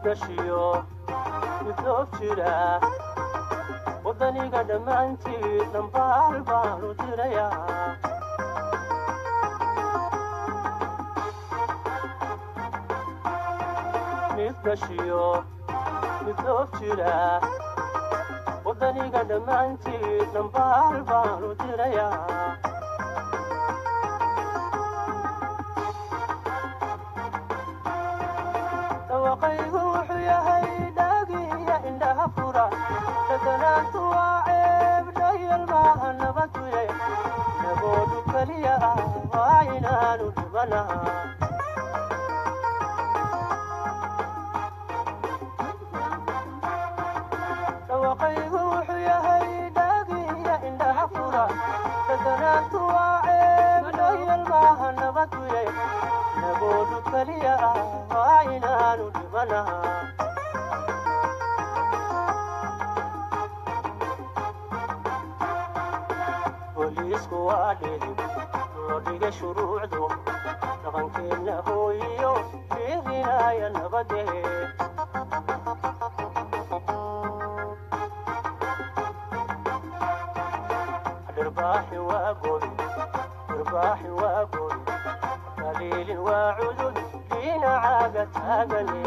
gashiyo midoob jira waddaniga dhammaantii dhambaal baanu dirayaa mid gashiyo midoob jira waddaniga dhammaantii dhambaal baanu dirayaa dhawaqaygu wuxuu yahay dhaagiya indhaha fura dhaganaantu waa ceeb dhayal maaha nabaduye naboodu keliya ah waa inaanu dhibanaha dhawaqaygu wuxuu yahay dhaagiya indhaha fura dhaganaantu waa ceeb dhayal maaha nabaduye naboodu keliya ah waa inaanu dhibanaha booliisku waa dhidib loo dhiga shuruucdu dhaqankeenna hooyiyo fiirinaya nabadee dhirbaaxi waa gobi dhirbaaxi waa gobi daliilin waa cudud dhinacaaga taagane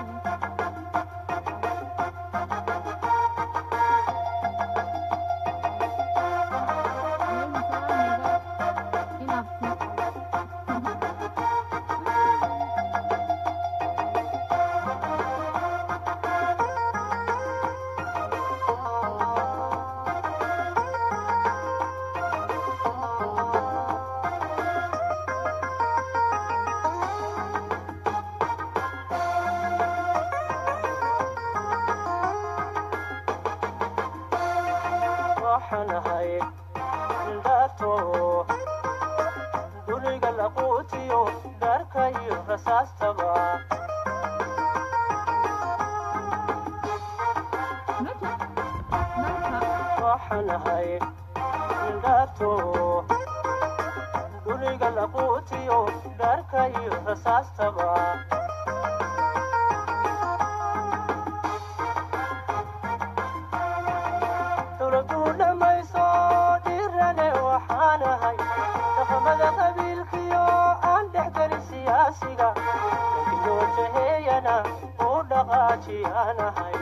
waxaan ahay indhaato duriga laquutiyo dharka iyo rasaastaba waxaan ahay indhaato duriga laquutiyo dharka iyo rasaastaba dowladuu dhammayso dhirane waxaan ahay dhaqamada qabiilkiyo aan dhexgelin siyaasiga lankiyoo jaheeyana u dhaqaajiyaan ahay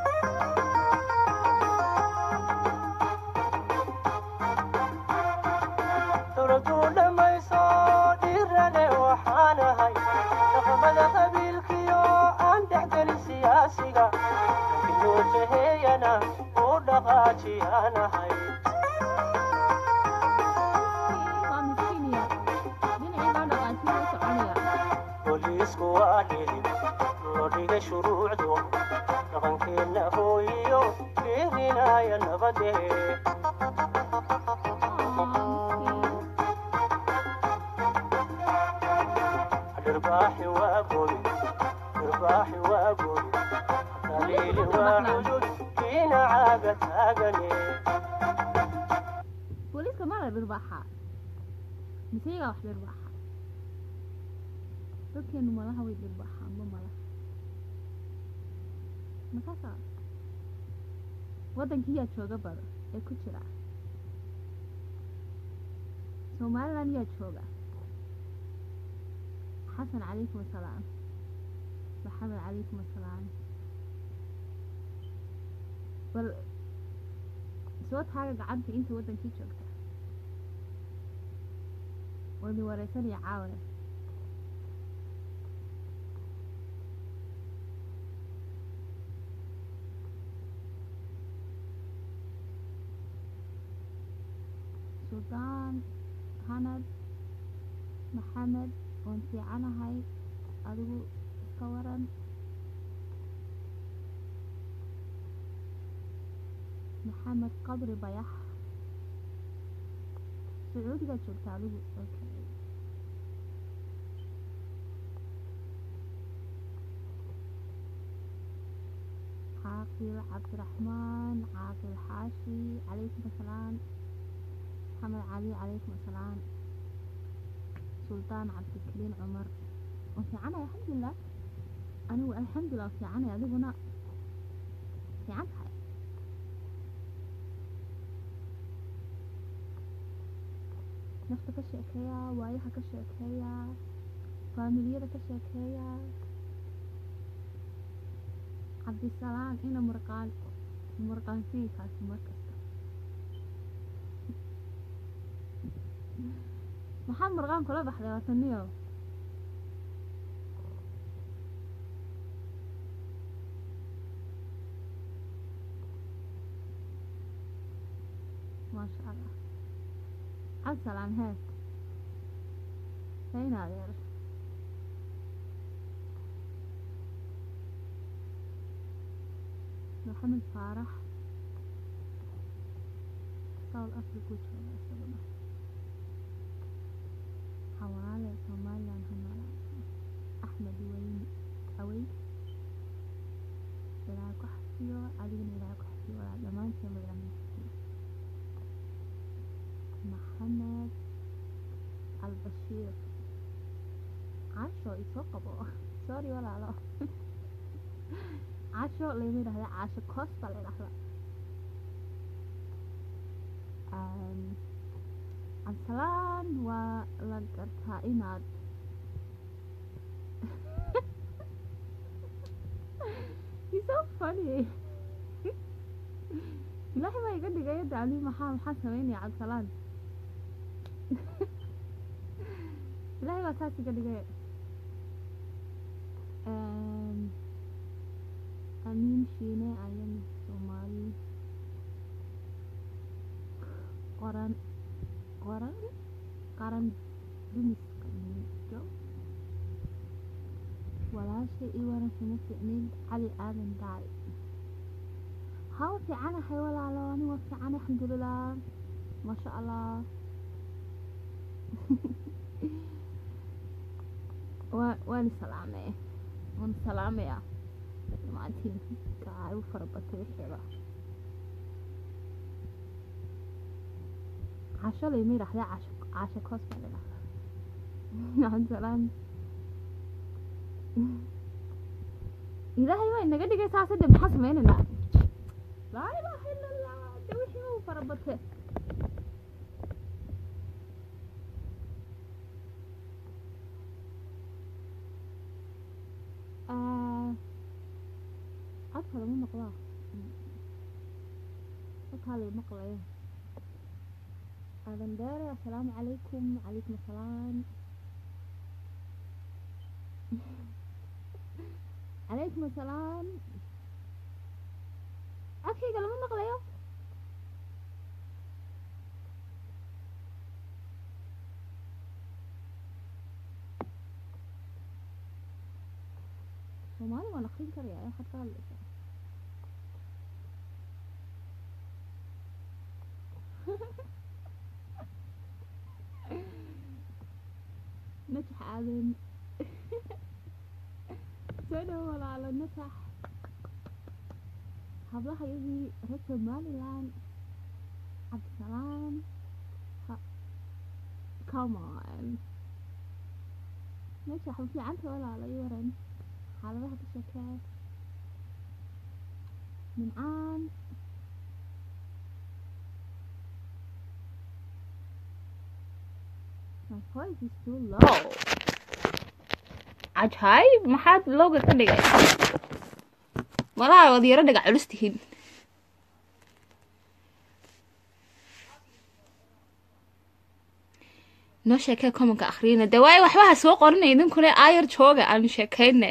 dowladuu dhammayso dhirane waxaan ahay dhaqamada qabiilkiyo aan dhexgelin siyaasiga lankiyoo jaheeyana u dhaqaajiyaan ahay booliisku waa dhidib loo dhigay shuruucdu dhaqankeenna hooyiyo fiirinaya nabadee dhirbaaxi waa gobi dhirbaaxi waa gobi daliili waa cudud dhinacaaga taagane booliiska mala dhirbaaxa mise iyagaa wax dhirbaaxa dadkeenu malaha way dhirbaaxaan ma malaha makasa waddankii yaa jooga bado ee ku jira somaliland yaa jooga xasan calaykum asalaam maxamed calaykum asalaam bal soo taaga gacanta inta waddankii joogta wadi wareysanaya caawana suldaan hanad maxamed waan fiicanahay adigu iska waran maxamed qadri bayax sacuudigaad joogta adigu okay caaqil cabdiraxmaan caaqil xaashi calaykum asalaam maxamed cali calaykum asalaam suldaan cabdikariin cumar waan fiicanaya alxamdulilah anigu alxamdulilah fiicanay adiguna fiican tahay nafta ka sheekeeya waayaha ka sheekeeya faamiliyada ka sheekeeya cabdisalaan ina murqaan murqaansiinkaasi markasta maxaad murqaan kula baxday wataniyo maasha allah cabdisalaan hee sayna adeer maxamed faarax south africa u jooga isaguna xawaale somaliland hanala axmed weyne awey ilaahay ku xafiyo adigana ilaahay ku xafiyo walaa dhammaanteen ba ilaahay ku xafiyo maxamed albashiir casho isoo qabo sorry walaalo casho lama yidhahda casho koos baa la yidhahda cabdisalaan waa la gartaa inaad He's so funny ilaahay baa iga dhigay dacli maxaa maxaa sameynaya cabdisalaan ilaahay baa saas iga dhigay Em, amiin shiine ayan soomaali qoran qoran qaran dumiska miijo walaashay ii waran kuma ficnin cali aadan daari hawa fiicanahay walaalo ani waa fiican alxamdulilah maasha allah waa waan salaamay waan salaamaya dhammaantiin kaa u fara batay wixeeda casho layma yidhahdee casho casho koos baa la yidhahdaa cabdisalaan ilaahay baa inaga dhigay saase de maxaa sameynaynaa laa ilaaha ila allah de wixii u fara batay Ah, codka lama maqlaa codkaa lay maqlayo aadan dheere assalaamu calaykum calaykum assalaam calaykum assalaam codkayga lama maqlayo soomaali waan akrin karaya waxaad ka hadlaysaa najax aadan soo dhowo walaalo najax hablaha iyagii reer somaliland cabdisalaam ha- come on najax ma fiicanta walaalo ii waran xaaladaha ka sheekee nimcaan my voice is too low cajaayib maxaad lowga ka dhigay malaha waad yaro dhiga culus tihiin noo sheekee komanka akhriyana de waayo waxba ha soo qorinay idinkuna aayar jooga aanu sheekayne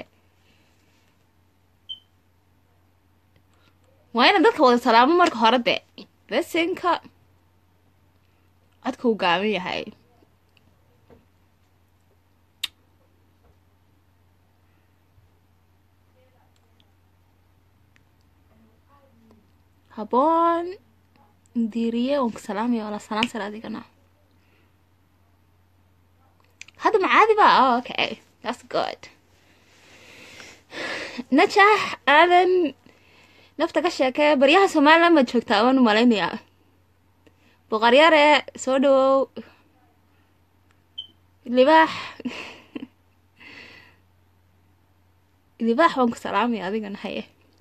waa ina dadka wada salaamo marka hore de besinka codka uu gaaban yahay haboon diiriye waan ku salaamaya wala salaan sare adigana hadda macaadi ba oh, okay that's good najax aadan nafta ka sheekee baryaha somaliland baad joogtaa waan u malaynayaa boqoryare soo dhawow libaax libaax waan ku salaamaya adigana haye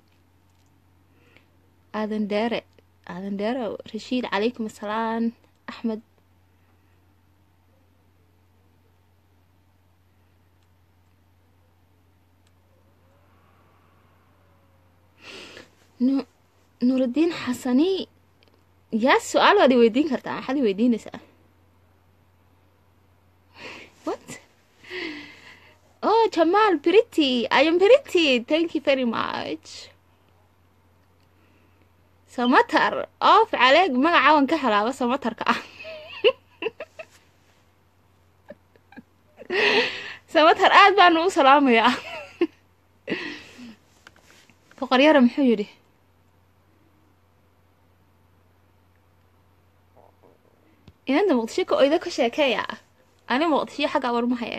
aadan dheere aadan dheere rashiid calaykum asalaam axmed Nu- nuurudiin xasani yaa su-aal waad i weydiin kartaa maxaad i weydiinaysaa what oh jamal pretty i am pretty thank you very much samatar oof caleeg magaca waan ka helaaba samatarka ah samatar aad baanu u salaamayaa boqoryara muxuu yidhi inanta muqdisho ka oyda ka sheekeeya ani muqdisho xagga warmahaya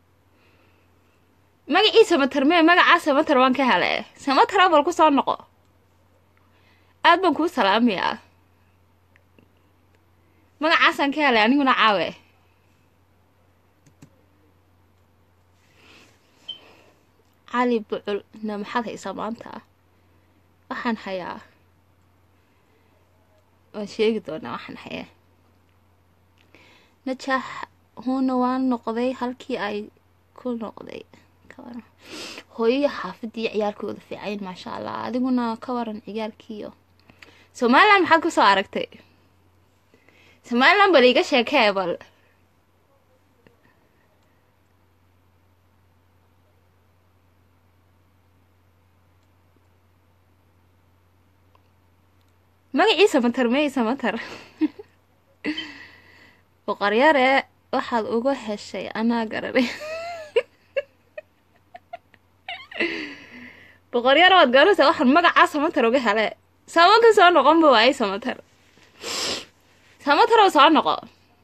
magacii samatar mee magacaa samatar waan ka hele samatar abal ku soo noqo aad baan kuu salaamayaa magacaasaan ka helay aniguna caawe cali bucul na maxaad haysaa maanta waxaan hayaa waan sheegi doonaa waxaan hayaa najaax huuna waan noqday halkii ay ku noqday ka waran hooyaya xaafadii ciyaalkooda fiicayn maasha allah adiguna ka waran ciyaalkiiyo somalilan maxaad kusoo aragtay somalilan bal iga sheekee bal magacii samatar mey samatar boqoryare waxaad uga heshay anaa garanay boqoryare waad garanaysaa waxaan magacaa samatar uga hele samanka soo noqonba waayay samatar samatar oo soo noqo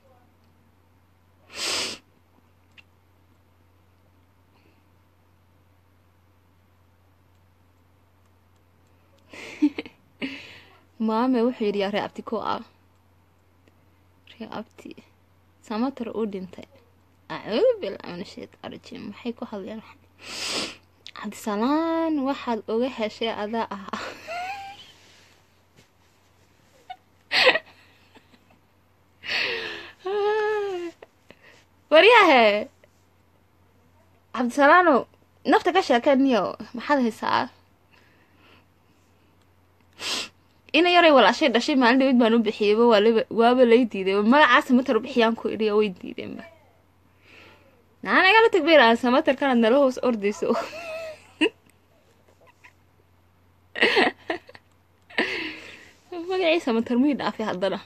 maame wuxuu yidhi yaa ree abti ko ah ree abti samatar uu dhintay acuudu billah min ashaytaan rajiim maxay ku hadlayaan waxan cabdisalaan waxaad uga heshay adaa ahaa waryahe cabdisalaano nafta ka sheekeniyo maxaad haysaa ina yaray walaashay dhashay maalin dhawid baan u bixiyeyba waalaba waaba lay diiday magacaa samatar bixiyaan ku idhiya way diideenba naan igala tagbeer aan samatarkanaad nala hoos ordayso magacii samatar mii dhaafay haddana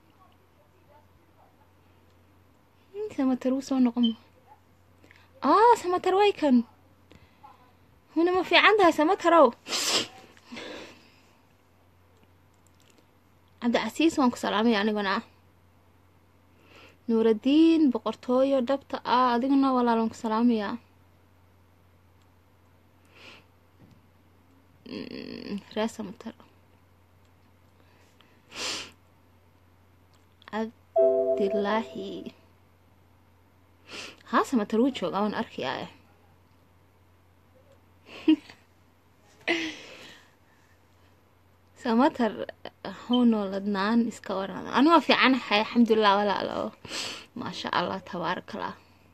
samatar wuu soo noqon ah samatar way kan huna ma fiican tahay samatarow cabdicasiis waan ku salaamaya aniguna nuuradiin boqortooyo dhabta ah adiguna walaal waan ku salaamayaa ree samatar cabdilaahi haa samatar wuu joogaa waan arkayaa samatar huno ladnaan iska waran ani waa fiicanahay alxamdulilah walaalo maasha allah tabaarakallah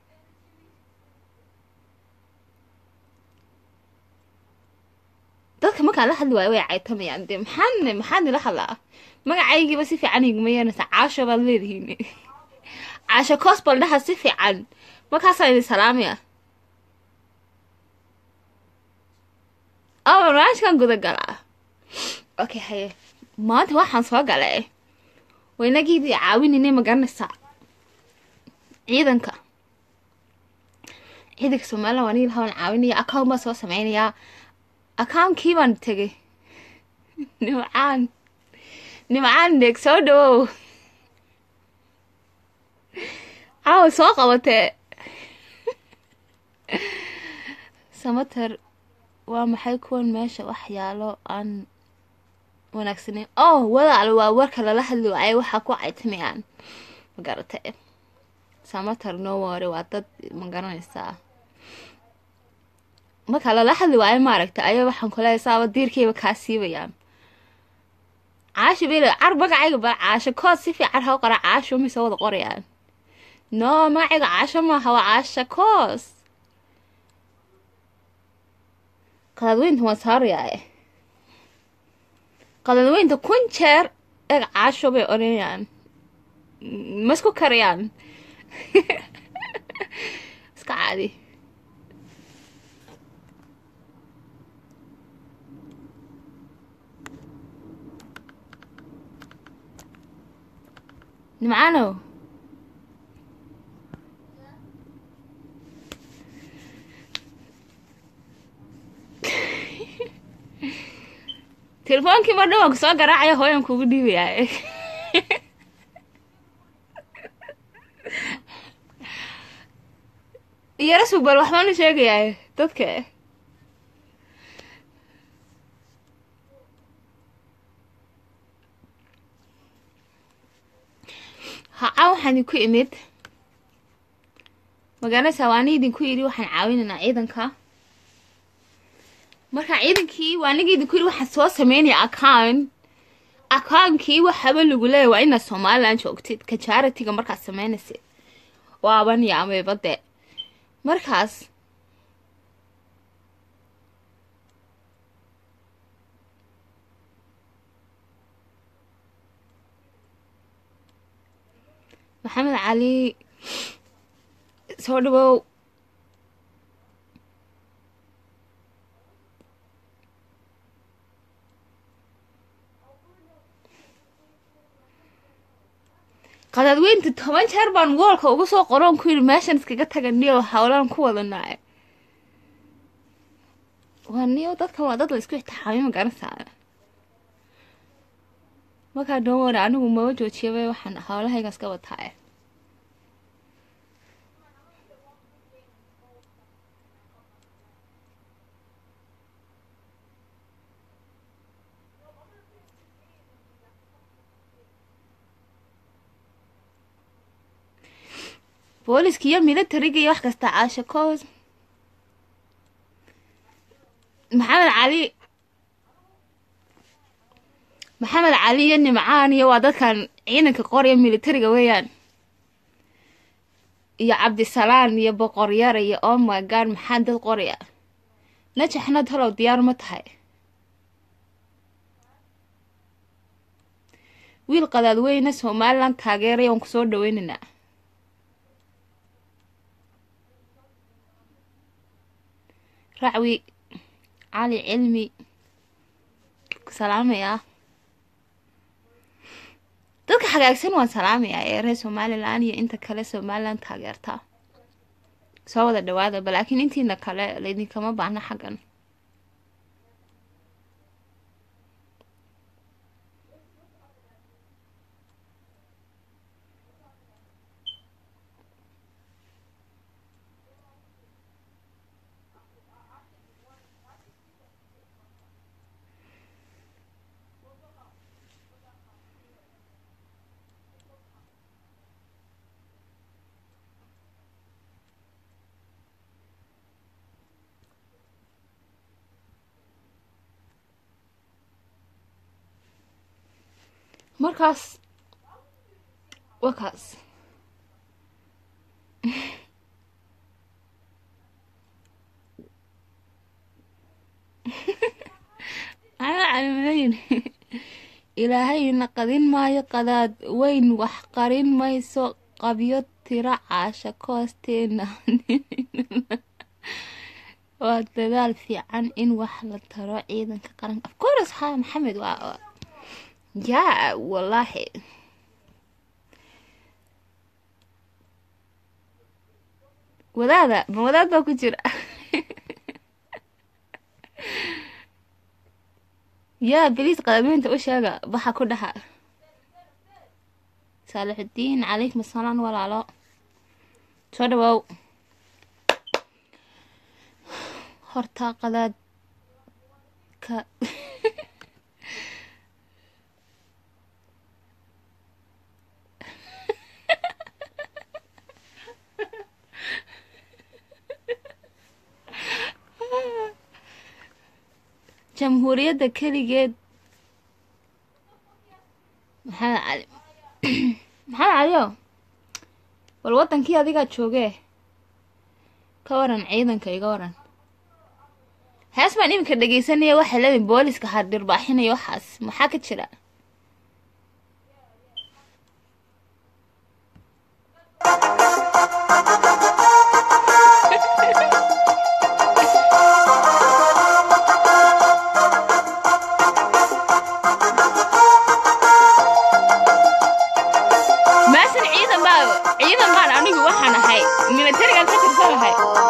dadka markaan la hadli waayo way caytamayaan dee maxaan maxaad nila hadlaa magacaygiiba si fiican iguma yeernaysa caasho baad leedihiin caasho cosbal dhaha si fiican markaasaan idin salaamaya oh barnaamijkan guda galaa okay haye maanta waxaan soo galay waynagiidii caawinayna ma garanaysaa ciidanka ciidanka somalilan waan ilaha waan caawinaya account baan soo sameynayaa account-kii baan tegay nimcaan nimcaan dheeg soo dhawow caawa soo qabatee samater waa maxay kuwan meesha waxyaalo aan wanaagsaneyn oh walaal waa warka lala hadli waaye waxaa ku caytamayaan magarata samater no wore waa dad ma garanaysaa marka lala hadli waayo maaragta ayaa waxaan kuleeya saaba diirkayba kaa siibayaan caasho bel car magacayga bal caasho kood si fiican ha u qora caasho mise wada qorayaan no magacayga caasho maaha waa caasha koos qadadweynta waan saarayaa qadadweynta kun jeer eg caasho bay odhanayaan ma isku karayaan iska caadi nimcaanow telefoonkii mar dhawanku soo garaacaya hooyan kugu dhiibayaa yara sug bal waxbaanu sheegayaa dadka haca waxaan idinku imid magaalada waani idinku yidhi waxaan caawinaynaa ciidanka marka ciidankii waaniga idinku yidhi waxaan soo sameynaya account account-kii waxaba lagu leeya waa inaad somaliland joogtid ka charity-ga markaad sameynaysid waaban yaameyba dee markaas maxamed cali soo dhawow qadaadweynta toban jeer baan woolka uga soo qoroon ku yidhi meeshan iskaga taga niyo howlaan ku wadanaayo waa niyo dadkan waa dad la isku ixtixaamiyo ma garanaysaa markaa doon anigu maba joojiyaba waxaan howlahayga iska wataaye booliska iyo militariga iyo wax kasta caasha koos maxamed cali maxamed cali iyo nimcaan iyo waa dadkan ciidanka qoraya militariga weeyaan iyo cabdisalaan iyo boqoryara iyo omagad maxaa dad qoraya najaxna talow diyaar ma tahay wiil qadaadweyne somaliland taageeray oon kusoo dhaweynaynaa racwi cali cilmi ku salaamayaa dadka xagaagsan waan salaamayaa ee reer somalilan iyo inta kale somalilan taageerta soo wada dhawaada balaakiin intiina kale laydinkama baahna xaggan markaas waa kaas calimayn ilaahayna qadin maayo qadaad weyn wax qarin mayso qabyo tira caasha koosteena waa dadaal fiican in wax la taro ciidanka qaranka afcourse ha maxamed waa yaa wallaahi wadaada ma wadaad baa ku jira yaa beliis qadaadweynta u sheega baxa ku dhaha saalixudiin calaykum asalaam walaalo soo dhawow horta qadaad ka jamhuuriyadda keligeed maxamed cali maxamed caliyo bal waddankii adigaa joogee ka waran ciidanka iga waran hees baan iminka dhegeysanaya waxay leedahay booliska hardhirbaaxinaya waxaas maxaa ka jira maasan ciidan baa ciidan baan anigu waxaan ahay militarigaan ka tirsanahay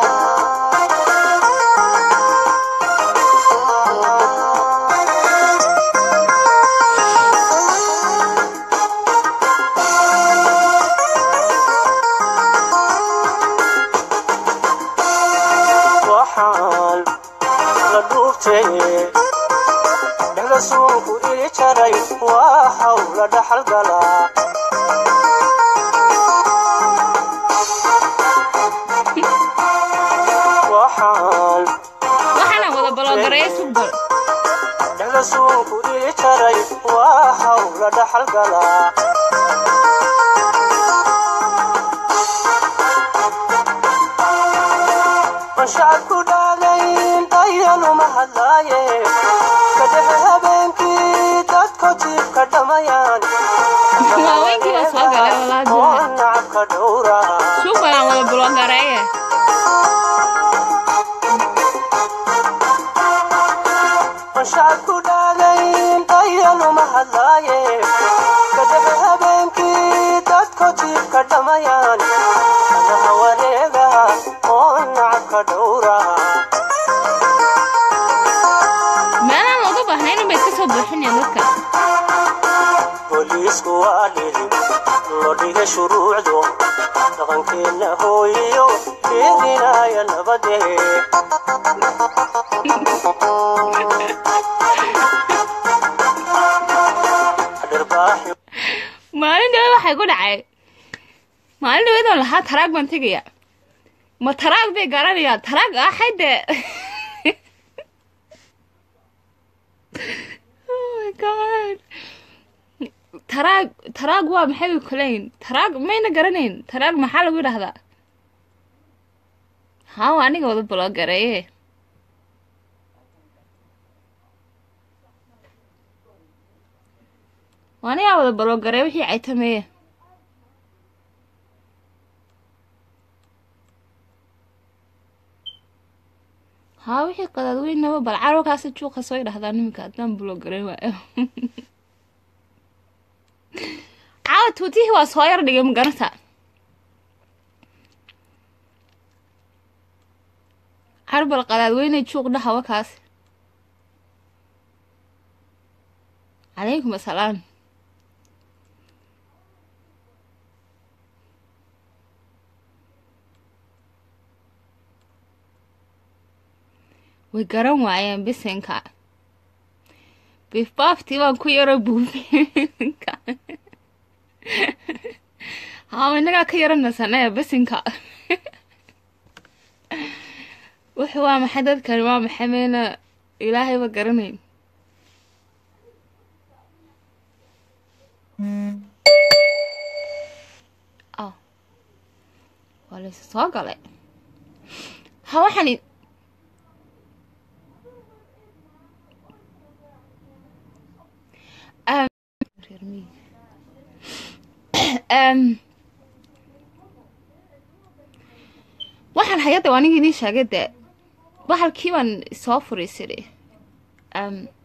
waxaan la dhuubtay dhexda suunku ii jaray waa hawla dhaxal galaa waxaan waxaana wada baloogareeya sugbal dhexda suunku ii jaray waa hawla dhaxal galaa ma shacabku dhaagayn ayaluma hadlaaye kadhexe habeenkii dadko jiibka dhamayaan Haweenkii baa soo galay walaal oo bilaal. nacabka dhowra sugbalaan wada baloogareeya ma shacabku dhaagayn ayaluma hadlaaye kadhexe habeenkii dadko jiibka dhamayaan anaha wareega oo nacabka dhowra meelaan looga baahnayn unbay iska soo buuxinayaan dadka booliisku waa dhili loo dhigay shuruucdu dhaqankeenna hooyiyo dhiirinaya nabadee dhirbaaxi maalin dhawe waxay ku dhacay maalin dhaweedoo lahaa taraag baan tegaya ma taraag bay garanayaan taraag axay dee oh my god taraag taraag waa maxay bay kuleyn taraag mayna garanayn taraag maxaa lagu yidhahdaa hawa aniga wada baloogareeye waa anigaa wada baloogareeye wixii caytameeye haa wixii qadaadweynaba bal carwakaasi juuqa soo yidhahdaa niminka haddaan baloogareyn waayo caawa tuutihii waa soo yar dhigay magaranta carbal qadaadweyne juuq dhaha wakaas calaykum asalaam way garan waayeen bisinka biifbaaftii baan ku yaro buufinka haa inagaa ka yaro nasanee bisinka wuxuu waa maxay dadkani waa maxay meena ilaahayba garanayn ah waa laysa soo galay ha waxaan i- Um, reer miyi. Um, waxaan hay-adda anigii inii sheegay dee bahalkii baan soo furiisiri um,